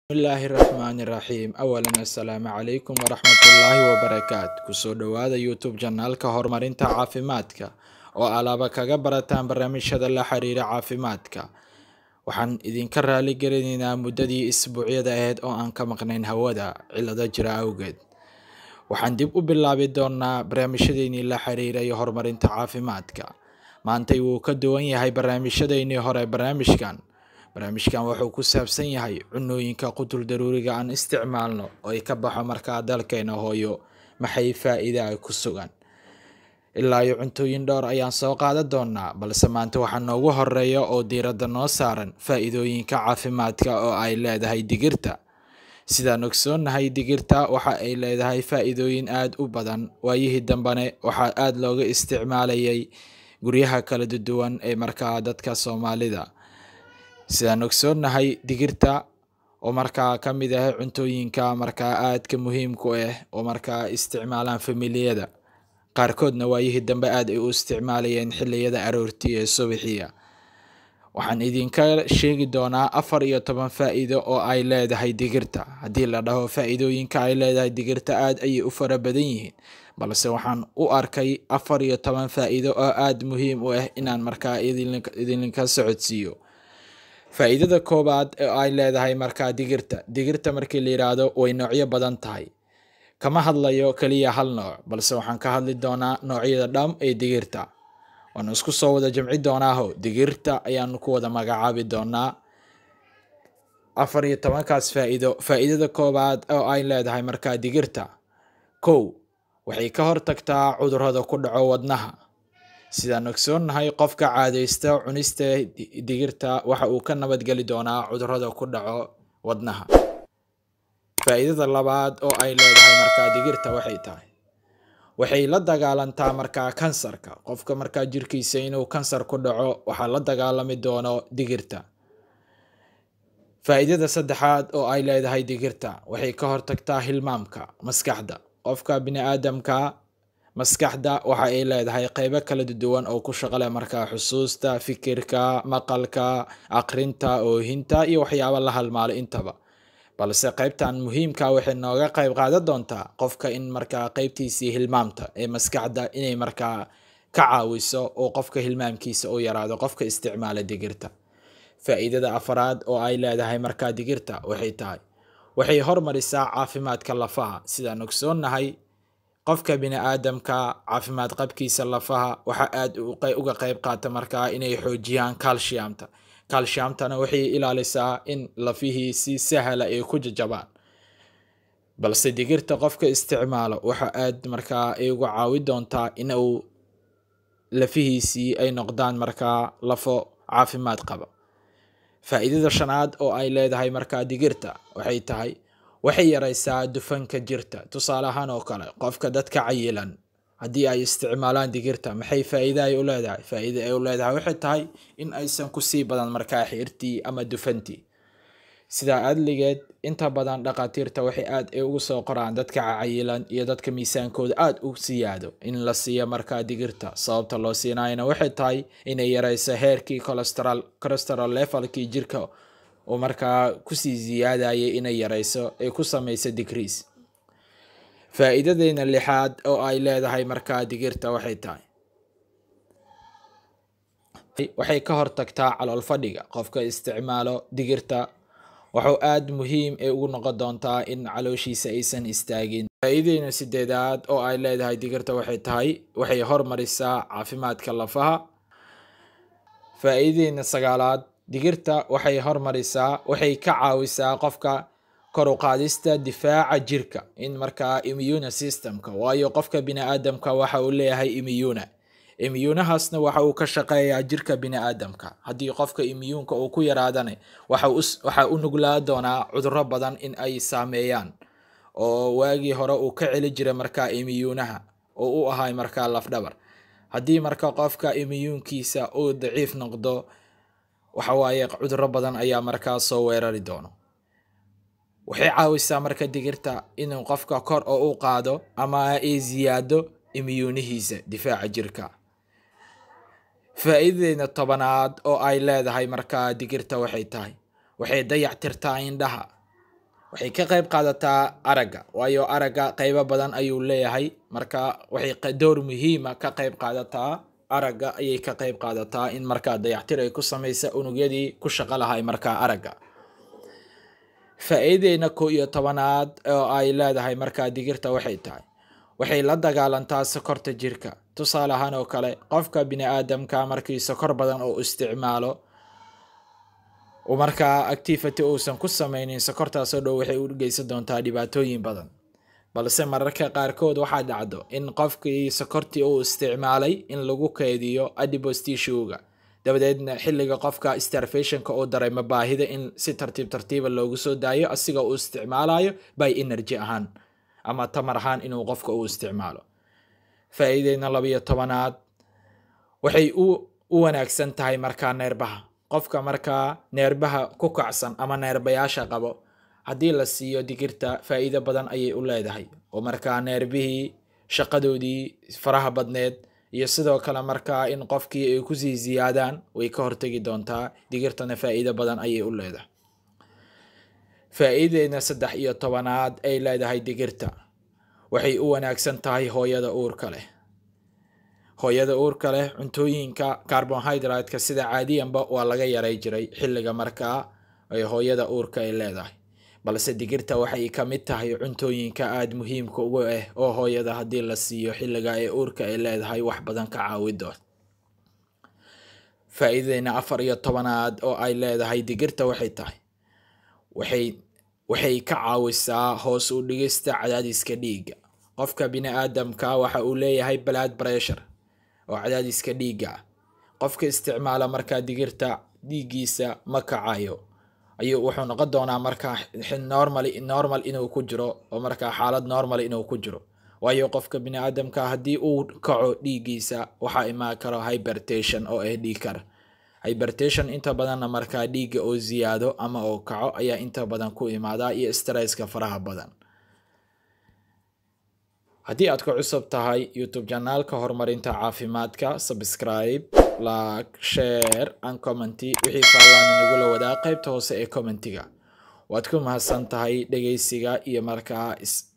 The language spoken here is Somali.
bismillaahi raxmaani raxiim awalan assalaamu calaykum waraxmatullaahi wabarakaatu kusoo dhowaada youtube janaalka horumarinta caafimaadka oo alaaba kaga barataan barnaamijyada la xiriira caafimaadka waxaan idinka raali gelinaynaa muddadii isbuucyada ahayd oo aan ka maqnayn hawada cilado jira awgeed waxaan dib u bilaabi doonaa barnaamijyadeynii la xiriiray horumarinta caafimaadka maantay wuu ka duwan yahay barnaamijyadeynii hore barnaamijkan barnaamijkan wuxuu ku saabsan yahay cunooyinka qutul daruuriga aan isticmaalno oo ay ka baxo markaa dalkeena hooyo maxay faa-iida ay ku sugan ilaa iyo cuntooyin dhowr ayaan soo qaadan doonaa balse maanta waxaa noogu horeeya oo diiradda noo saaran faa-iidooyinka caafimaadka oo ay leedahay digirta sidaan ogsoonnahay digirta waxa ay leedahay faa-iidooyin aada u badan waayihii dambene waxaa aada looga isticmaalayay guryaha kala duwan ee markaa dadka soomaalida sidaan ogsoonnahay digirta oo markaa ka mid ah cuntooyinka markaa aadka muhiimku ah oo markaa isticmaalaan familiyada qaarkoodna waayihii dambe aada ay u isticmaalayeen xiliyada aroortii ee subaxiya waxaan idinka sheegi doonaa afar iyo toban faa-iido oo ay leedahay digirta haddii la dhaho faa-iidooyinka ay leedahay digirta aada ayay u fara badan yihiin balse waxaan u arkay afar iyo toban faa-iido oo aada muhiim u ah inaan markaa idinka socodsiiyo faa-iidada koowaad oo ay leedahay markaa digirta digirta markii la yidhaahdo way noocyo badan tahay kama hadlayo keliya hal nooc balse waxaan ka hadli doonaa noocyada dham ee digirta waanu isku soo wada jamci doonaaho digirta ayaanu ku wada magacaabi doonaa afar iyo tobankaas faa-iido faa-iidada koowaad oo ay leedahay markaa digirta kow waxay ka hortagtaa cudurada ku dhaco wadnaha sidaan ogsoonnahay qofka caadaysta cunista digirta waxa uu ka nabadgeli doonaa cudurada ku dhaco wadnaha faa-iidada labaad oo ay leedahay markaa digirta waxay tahay waxay la dagaalantaa markaa kansarka qofka markaa jirkiisa inuu kansar ku dhaco waxaa la dagaalami doono digirta faa-iidada saddexaad oo ay leedahay digirta waxay ka hortagtaa hilmaamka maskaxda qofka bini-aadamka maskaxda waxa ay leedahay qeybo kala duwan oo ku shaqale markaa xusuusta fikirka maqalka aqrinta oohinta iyo waxyaabo la halmaalo intaba balse qeybtan muhiimka waxay nooga qeyb qaadan doontaa qofka in markaa qeybtiisii hilmaamta ee maskaxda inay markaa ka caawiso oo qofka hilmaamkiisa u yaraado qofka isticmaala digirta faa-iidada afaraad oo ay leedahay markaa digirta waxay tahay waxay hormarisaa caafimaadka lafaha sidaan ogsoonnahay qofka bini-aadamka caafimaad qabkiisa lafaha waxa aada uga qeyb qaata markaa inay xoojiyaan calciamta calciamtana waxay ilaalisaa in lafihii si sahla ay ku jajabaan balse digirta qofka isticmaalo waxa aada markaa ay uga caawi doontaa in uu lafihiisii ay noqdaan markaa lafo caafimaad qaba faa-iidada shanaad oo ay leedahay markaa digirta waxay tahay waxay yareysaa dufanka jirta tusaale ahaan oo kale qofka dadka cayilan haddii ay isticmaalaan digirta maxay faa-iida ay u leedahay faa-iida ay u leedahay waxay tahay in aysan kusii badan markaa xiirtii ama dufantii sidaa adligeed inta badan dhakhaatiirta waxay aada ay ugu soo qoraan dadka cayilan iyo dadka miisaankooda aada u siyaado in la siiyo markaa digirta sababta loo siinayana waxay tahay inay yareyso heerkii colestral colestral levelkii jirka oo markaa kusii siyaadayay inay yareyso ay ku sameyso digrees faa-iidadeena lixaad oo ay leedahay markaa digirta waxay tahay waxay ka hortagtaa calool fadhiga qofka isticmaalo digirta wuxuu aada muhiim ay ugu noqon doontaa in calooshiisa aysan istaagin faa-iidadeena sideedaad oo ay leedahay digirta waxay tahay waxay hormarisaa caafimaadka lafaha faa-iidadeena sagaalaad digirta waxay hormarisaa waxay ka caawisaa qofka kor u qaadista difaaca jirka in markaa immune systemka waayo qofka bini-aadamka waxa uu leeyahay immune immuunahaasna waxa uu ka shaqeeyaa jirka bini-aadamka haddii qofka immyuunka uu ku yaraadana waxaa u nuglaa doonaa cuduro badan in ay saameeyaan oo waagii hore uu ka celi jiray markaa immyuunaha oo u ahay markaa lafdhabar haddii marka qofka immyuunkiisa uu daciif noqdo waxawaaye cuduro badan ayaa markaa soo weerari doono waxay caawisaa marka digirta inuu qofka kor oo u qaado ama ay siyaado imyuunihiisa difaaca jirka faa-iidadeena tobanaad oo ay leedahay markaa digirta waxay tahay waxay dayactirtaa indhaha waxay ka qayb qaadataa aragga waayo aragga qaybo badan ayuu leeyahay marka waxay door muhiima ka qayb qaadataa aragga ayay ka qayb qaadataa in markaa dayactir ay ku samaysa unugyadii ku shaqo lahay markaa aragga faa-iideena ko iyo tobanaad oo ay leedahay markaa digirta waxay tahay waxay la dagaalantaa sokorta jirka tusaale ahaan oo kale qofka bini aadamka markii sokor badan oo isticmaalo markaa activity uusan ku sameynin sokortaasoo dhow waxay u geysan doontaa dhibaatooyin badan balse mararka qaarkood waxaa dhacdo in qofkii sokortii uu isticmaalay in lagu keydiyo adipose tissuega dabadeedna xilliga qofka starvationka uu dareemo baahida in si tartiib tartiiba loogu soo daayo asiga uu isticmaalayo by energy ahaan ama tamar ahaan inuu qofka uu isticmaalo faa-iideyna labayo tobanaad waxay u wanaagsan tahay markaa neerbaha qofka markaa neerbaha ku kacsan ama neerbayaasha qabo haddii la siiyo digirta faa-iido badan ayay u leedahay oo markaa neerbihii shaqadoodii faraha badneed iyo sidoo kale markaa in qofkii ay kusii ziyaadaan way ka hortegi doontaa digirtana faa-iido badan ayay u leedahay faa-iideedna saddex iyo tobanaad ay leedahay digirta waxay u wanaagsan tahay hooyada uurka leh hooyada uurka leh cuntooyinka carbonhydratka sida caadiyanba waa laga yaray jiray xilliga markaa ay hooyada uurka ay leedahay balse digirta waxay ka mid tahay cuntooyinka aada muhiimka ugu ah oo hooyada haddii la siiyo xilliga ee uurka ay leedahay wax badan ka caawi doon faa-iideyna afar iyo tobanaad oo ay leedahay digirta waxay tahay waxay waxay ka caawisaa hoos u dhigista cadaadiska dhiigga qofka bini aadamka waxa uu leeyahay blood pressure oo cadaadiska dhiigga ah qofka isticmaala markaa digirta dhiiggiisa ma kacayo ayuu wuxuu noqon doonaa markaa normal normal inuu ku jiro oo markaa xaalad normal inuu ku jiro waayo qofka bini aadamka haddii uu kaco dhiiggiisa waxaa imaan karo hybertation oo ah dhiig kar hybertation inta badanna markaa dhiigga oo ziyaado ama oo kaco ayaa inta badan ku imaadaa iyo stresska faraha badan haddii aad ku cusub tahay youtube janaalka horumarinta caafimaadka subscribe like share and commenty wixii faallaan nagula wadaa qaybta hoose ee commentiga waad ku mahadsan tahay dhegeysiga iyo markaa